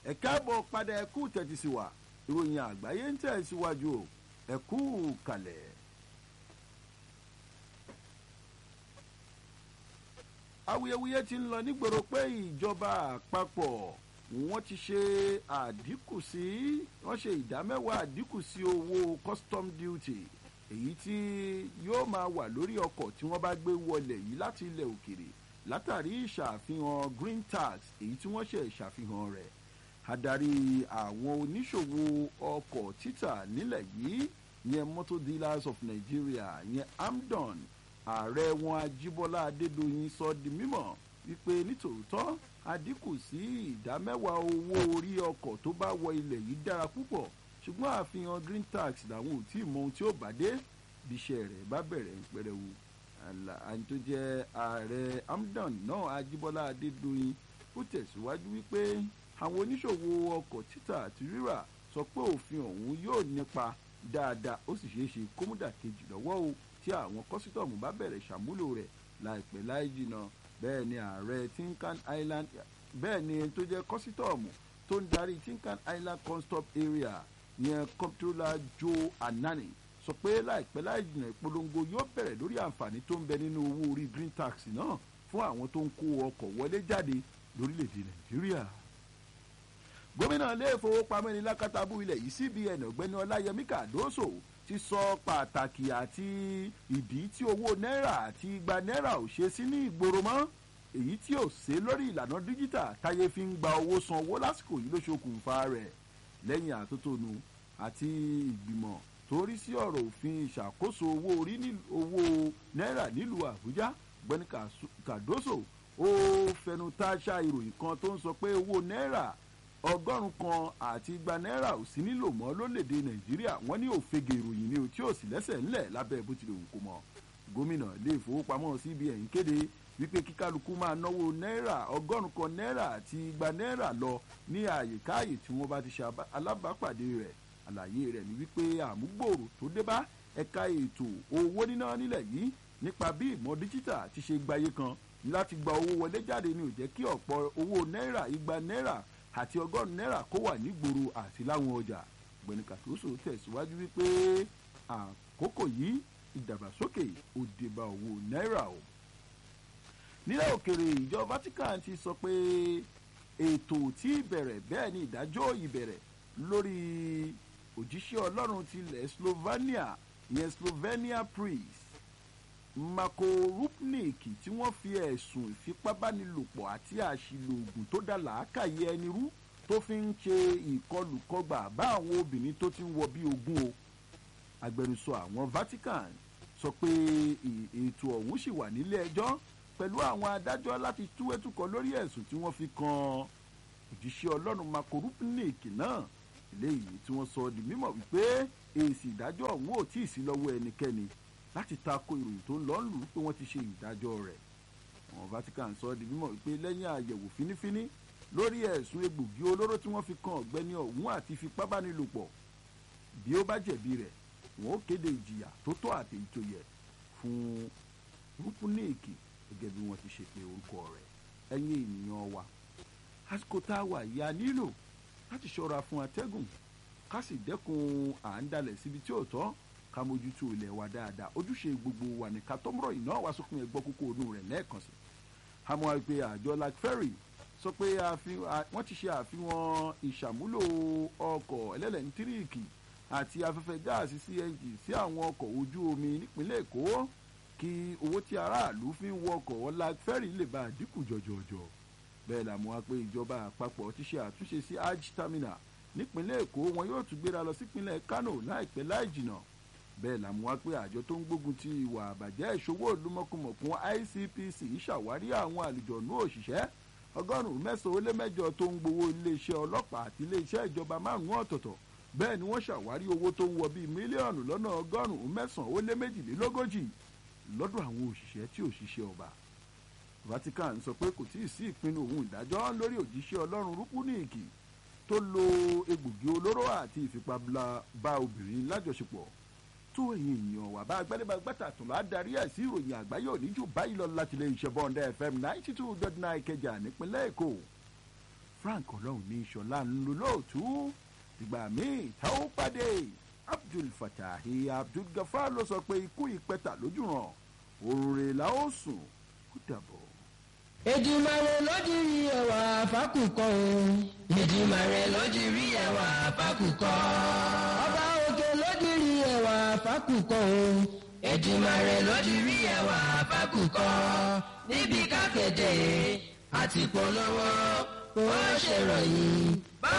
ẹ káàbọ̀ padà ẹ kú tẹ́tí sí wa ìròyìn àgbáyé ń tẹ̀ síwájú o ẹ kú kalẹ̀. awuyewuye ti ń lọ nígboro pé ìjọba àpapọ̀ wọ́n ti ṣe àdínkù sí wọ́n ṣe ìdámẹ́wàá àdínkù sí owó custom duty èyí tí yóò máa wà lórí ọkọ̀ tí wọ́n bá gbé wọlé yìí láti ilẹ̀ òkèrè látàrí ìṣàfihàn green tax èyí tí wọ́n ṣe ìṣàfihàn rẹ̀ adarí àwọn oníṣòwò ọkọ̀ títà nílẹ̀ yìí yẹn motor dealers of nigeria yẹn amdon ààrẹ wọn ajíbọ́lá adédọ́yìn sọ di mímọ̀ wípé nítòótọ́ àdínkù sí ìdá mẹ́wàá owó orí ọkọ̀ tó bá wọ ilẹ̀ yìí dára púpọ̀ ṣùgbọ́n àfihàn green tax làwọn ò tí ì mọ ohun tí ó bá dé bí iṣẹ́ rẹ̀ bá bẹ̀rẹ̀ ń pẹrẹwu àní tó jẹ́ ààrẹ amdon náà ajíbọ́lá adédọ́yìn ó tẹ̀síwájú wípé àwọn oníṣòwò ọkọ̀ títà àti rírà sọ pé òfin ọ̀hún yóò nípa dáadáa ó sì ṣeé ṣe kómúdà kejì lọ́wọ́ o tí àwọn kọ́sítọ̀mù bá bẹ̀rẹ̀ ṣàmúlò rẹ̀ láìpẹ́ láì jìnnà bẹ́ẹ̀ ni ààrẹ tinkan island bẹ́ẹ̀ ni tó jẹ́ kọ́sítọ̀mù tó ń darí tinkan island constop area yẹn comptroller joe anani sọ pé láìpẹ́ láì jìnnà ìpolongo yóò bẹ̀rẹ̀ lórí àǹfààní tó ń bẹ nínú owó orí green tax náà fún àwọn tó ń kó ọkọ̀ wọlé jáde lórílẹ̀‐èdè nàìjíríà gómìnà ilé ìfowópamọ́ ní lákàtàbù ilẹ̀ yìí cbn ọ̀gbẹ́ni ọláyẹmí kàdóso ti sọ pàtàkì àti ìdí tí owó náírà àti igba náírà ò ṣe sí ní ìgboro mọ́ èyí tí ò ṣe lórí ìlànà díjítà táyé fi ń gba owó san owó lásìkò yìí ló ṣokùnfà rẹ̀ lẹ́yìn àtótónu àti ìgbìmọ̀ tó rí sí ọ̀rọ̀ òfin ìṣàkóso owó orí owó náírà nílùú àbújá ọ̀gbẹ́ni kàdóso ó fẹnu táṣà ìròyìn kan tó ń sọ pé owó náírà ọgọ́rùn kan àti igba náírà ò sí nílò mọ́ lólèdè nàìjíríà wọ́n ní òfegè ìròyìn ni ò tí ò sì lẹ́sẹ̀ ńlẹ̀ lábẹ́ bó tilẹ̀ òun kò mọ̀ gómìnà ilé ìfowópamọ́ cbn kéde wípé kíkálukú máa náwó náírà ọgọ́rùn kan náírà àti igba náírà lọ ní àyèkáàyè tí wọ́n bá ti ṣe alábàápàdé rẹ̀ àlàyé rẹ̀ ni wípé àmúgbòòrò tó dé bá ẹ̀ka ètò owó níná nílẹ̀ yìí nípa bí ìmọ̀ díjítà ti ṣe gbayé kan láti gba owó wọlé jáde ni ò jẹ́ kí ọ̀pọ̀ owó náírà igba náírà àti ọgọ́rùn-ún náírà kó wà nígboro àti láwọn ọjà gbẹ̀ni kàtóso tẹ̀síwájú wípé àkókò yìí ìdàgbàsókè ó dé bá owó náírà o. nílẹ̀ òkèrè ìjọ vatican ti sọ pé ètò tí ìbẹ̀rẹ̀ bẹ́ẹ̀ ni ìdájọ́ ìbẹ̀rẹ̀ lórí òjíṣẹ́ ọlọ́run tilẹ̀ slovenia ìyẹn slovenia priest mako rupnik tí wọ́n fi ẹ̀sùn ìfipábánilòpọ̀ àti àṣìlò oògùn tó dá làákàyè ẹni rú tó fi ń ṣe ìkọlùkọgbà bá àwọn obìnrin tó ti ń wọ bí ogún o agbẹnusọ àwọn vatican sọ pé ètò ọ̀hún sì wà nílé ẹjọ́ pẹ̀lú àwọn adájọ́ láti túwẹ́tùkọ lórí ẹ̀sùn tí wọ́n fi kan òjíṣẹ́ ọlọ́run mako rupnik náà eléyìí tí wọ́n sọ di mímọ̀ wípé èsì ìdájọ́ ọ̀hún ò tíì sí lọ́wọ́ ẹnikẹ́ni láti tako ìròyìn tó ń lọ lù ú pé wọ́n ti ṣe ìdájọ́ rẹ̀ àwọn vatican sọ di mímọ̀ wípé lẹ́yìn àyẹ̀wò fínífíní lórí ẹ̀sùn egbògi olóró tí wọ́n fi kan ọ̀gbẹ́ni ọ̀hún àti fipábánilòpọ̀ bí ó bá jẹ̀bi rẹ̀ wọ́n ó kéde ìjìyà tó tọ́ àti ìtòyẹ̀ fún rúpúnìkì gẹ́gẹ́ bí wọ́n ti ṣe pé orúkọ rẹ̀ ẹ̀yin ènìyàn wa àsìkò tá a wà yá nílò láti ṣọ́ra fún atẹ́gùn ká sì dẹ́kun à ń dalẹ̀ síbi tí ò tọ́ ká mójútó ilẹ̀ wa dáadáa ojúṣe gbogbo wa ní ká tọ́mọ̀rọ̀ iná wa sókun ẹgbọ́ kókó onú rẹ̀ lẹ́ẹ̀kan sí. àmọ́ àìpé àjọ like ferry sọ pé wọ́n ti ṣe àfihàn ìṣàmúlò ọkọ̀ ẹlẹ́lẹ́ntíríìkì àti afẹ́fẹ́ gáàsì cng sí àwọn ọkọ̀ ojú omi nípínlẹ̀ èkó kí owó tí aráàlú fi ń wọkọ̀ like ferry lè bá àdínkù jọjọjọ bẹ́ẹ̀ làmú wa pé ìjọba àpapọ̀ ti ṣe àtúnṣe sí hajj terminal nípínlẹ̀ èkó wọn yóò tún gbéra lọ sípínlẹ̀ kano láìpẹ́ láì jìnnà bẹ́ẹ̀ làmú wá pé àjọ tó ń gbógun ti ìwà àbàjẹ́ ìṣòwò olúmọkùmọ̀kún icpc ṣàwárí àwọn àlùjọ̀nú òṣìṣẹ́ ọgọ́rùn-ún mẹ́sàn-án ó lé mẹ́jọ tó ń gbowó iléeṣẹ́ ọlọ́pàá àti iléeṣẹ́ ìjọba márùn-ún ọ̀tọ̀ọ̀tọ̀ bẹ́ẹ̀ ni wọ́n ṣàwárí owó tó ń wọ bíi mílíọ̀nù lọ́nà ọgọ́rùn-ún mẹ́sàn-án ó lé méjìlélógójì lọ́dọ̀ àwọn òṣìṣẹ́ tí òṣìṣẹ́ ọba vatican sọ pé kò tíì sí ìpinnu òun ìdájọ́ lórí òjíṣẹ́ ọlọ́run rúkúnìkì tó lo egbògi olóró àti ìfipábá obìnrin lájọṣepọ̀ tó èyí èèyàn wà bá agbẹ́lẹ́bà gbàtà tó lọ́ọ́ darí ẹ̀ sí ìròyìn àgbáyé òní jù báyìí lọ láti lè ṣe bọ́ǹdà fm ninety two dot nine kẹjà nípínlẹ̀ èkó frank ọlọ́run ní ìṣọ̀lá ń lo lóòtú ìgbà míì tá ó pàdé abdul fatahi abdul gafar ló sọ pé ikú ìpẹta lójú ràn òrùn rè la ó sùn kó dàbọ̀. Èdùmàrè lójúrí ẹwà fákùkọ o. Èdùmàrè lójúrí ẹwà fákùkọ. Ọba òkè lójúrí ẹwà fákùkọ o. Èdùmàrè lójúrí ẹwà fákùkọ. Níbi kákéde àti polówó ó ṣèròyìn